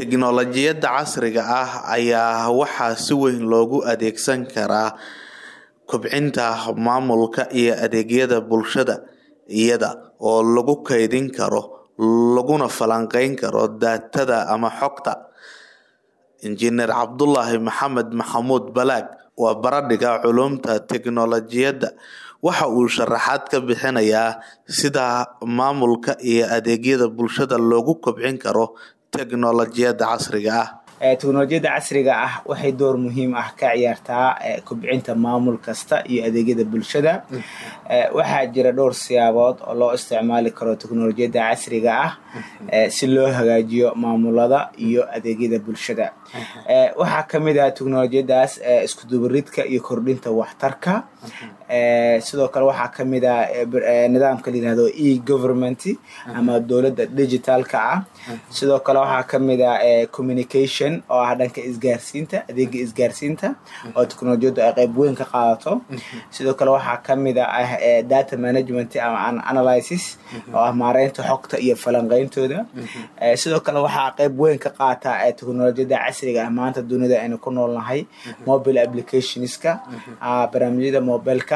Tiknoolajiyada casriga ah ayaa waxaa si weyn loogu adeegsan karaa kobcinta maamulka iyo adeegyada bulshada iyada oo lagu kaydin karo laguna falanqeyn karo daatada ama xogta. Injineer Cabdulaahi Maxamed Maxamuud Balaag waa baradhig culuumta tiknoolajiyada waxa uu sharaxaad ka bixinayaa sida maamulka iyo adeegyada bulshada loogu kobcin karo tiknoolajiyada casriga ah. tiknoolajiyada casriga ah waxay door muhiim ah ka ciyaartaa kobcinta maamul kasta iyo adeegyada bulshada waxaa jira dhowr siyaabood oo loo isticmaali karo tiknoolajiyada casriga ah si loo hagaajiyo maamulada iyo adeegyada bulshada waxaa kamid ah tiknoolajiyadaas iskudubaridka iyo kordhinta waxtarka sidoo kale waxaa kamid ah nidaamka layirahdo e government ama dowladda digitalka ah sidoo kale waxaa kamid ah communication oo ah dhanka isgaarsiinta adeega isgaarsiinta oo tiknoolajiyadu ay qeyb weyn ka qaadato sidoo kale waxaa kamid ah data management ama analysis oo ah maareynta xogta iyo falanqeyntooda sidoo kale waxaa qeyb weyn ka qaata tiknoolajiyada casriga ah maanta dunida aynu ku noolnahay mobile applicationska barnaamijyada mobileka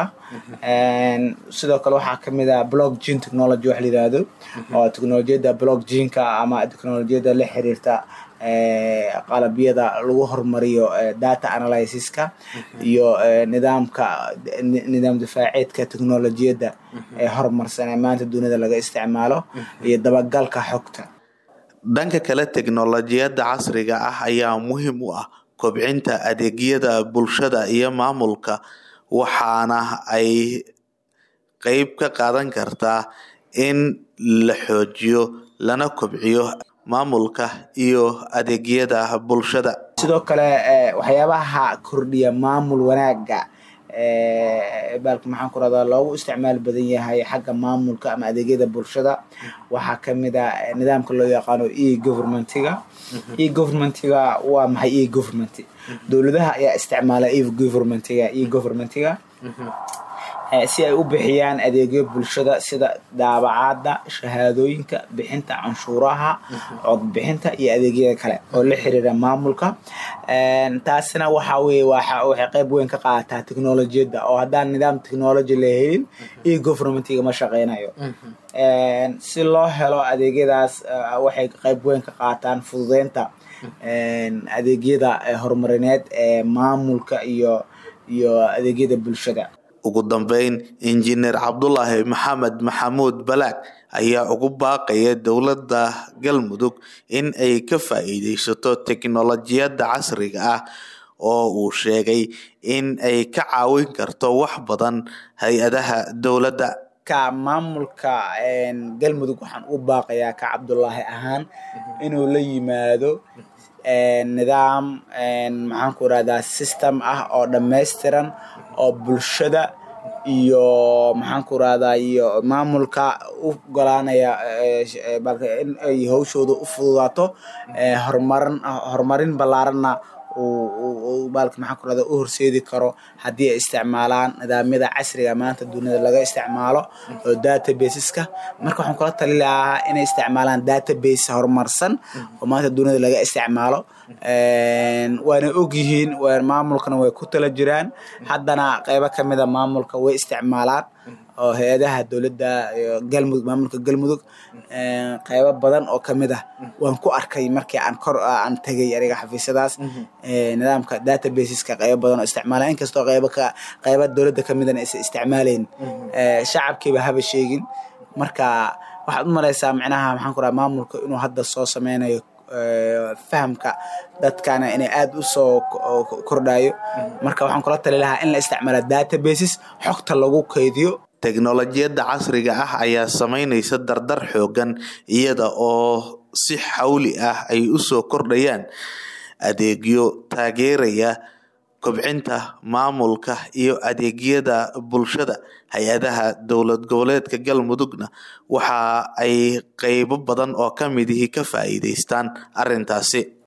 sidoo kale waxaa kamid ah blockchain technology wax layirahdo oo tiknoolajiyada blockchainka ama tiknoolajiyada la xiriirta qalabyada lagu hormariyo data analysiska iyo nidaamka nidaam difaaceedka tiknoolajiyada ee horumarsan ee maanta dunida laga isticmaalo iyo dabagalka xogta dhanka kale tiknoolajiyada casriga ah ayaa muhiim u ah kobcinta adeegyada bulshada iyo maamulka waxaana ay qeyb ka qaadan kartaa in la xoojiyo lana kobciyo maamulka iyo adeegyada bulshada sidoo kale waxyaabaha kordhiya maamul wanaaga baalka maxaan ku rahdaa loogu isticmaal badan yahay xagga maamulka ama adeegyada bulshada waxaa kamid ah nidaamka loo yaqaano e governmentiga e governmentiga waa maxay e government dowladaha ayaa isticmaala e governmentiga e governmentiga si ay u bixiyaan adeegyo bulshada sida daabacaada shahaadooyinka bixinta canshuuraha codbixinta iyo adeegyada kale oo la xiriira maamulka taasina waxa weye waxay qeyb weyn ka qaadataa tiknoolajiyada oo haddaan nidaam technology la helin e governmentiga ma shaqeynayo si loo helo adeegyadaas waxay qeyb weyn ka qaataan fududeynta adeegyada horumarineed ee maamulka iyo iyo adeegyada bulshada ugu dambeyn injineer cabdulaahi maxamed maxamuud balaag ayaa ugu baaqaya dowladda galmudug in ay ka faa'iideysato tiknoolajiyada casriga ah oo uu sheegay in ay ka caawin karto wax badan hay-adaha dowladda ka maamulka galmudug waxaan u baaqayaa ka cabdulaahi ahaan inuu la yimaado nidaam maxaan ku irahdaa system ah oo dhammaystiran oo bulshada iyo maxaan ku rahdaa iyo maamulka u golaanaya in ay hawshooda u fududaato horumarin horumarin ballaaranna baalka maxaan ku rahda u horseedi karo haddii ay isticmaalaan nidaamyada casriga maanta dunida laga isticmaalo oo databaseska marka waxaan kula tali lahaa inay isticmaalaan database horumarsan oo maanta dunida laga isticmaalo waana ogyihiin maamulkana way ku tala jiraan haddana qeybo kamida maamulka way isticmaalaan oo hay-adaha dowladda galmudug maamulka galmudug qeybo badan oo kamid ah waan ku arkay markii aan kor aan tegay aniga xafiisyadaas nidaamka databaseska qeybo badan oo isticmaala inkastoo qeybo ka qeybo dowladda kamidana aysan isticmaaleyn shacabkiiba haba sheegin marka waxaad u malaysaa micnaha maxaan ku raha maamulka inuu hadda soo sameynayo fahamka dadkana inay aada u soo kordhayo marka waxaan kula tali lahaa in la isticmaalo databases xogta lagu kaydiyo teknoolajiyada casriga ah ayaa sameyneysa dardar xoogan iyada oo si xawli ah ay usoo kordhayaan adeegyo taageeraya kobcinta maamulka iyo adeegyada bulshada hay-adaha dowlad goboleedka galmudugna waxa ay qeybo badan oo kamid ihi ka faa'iideystaan arrintaasi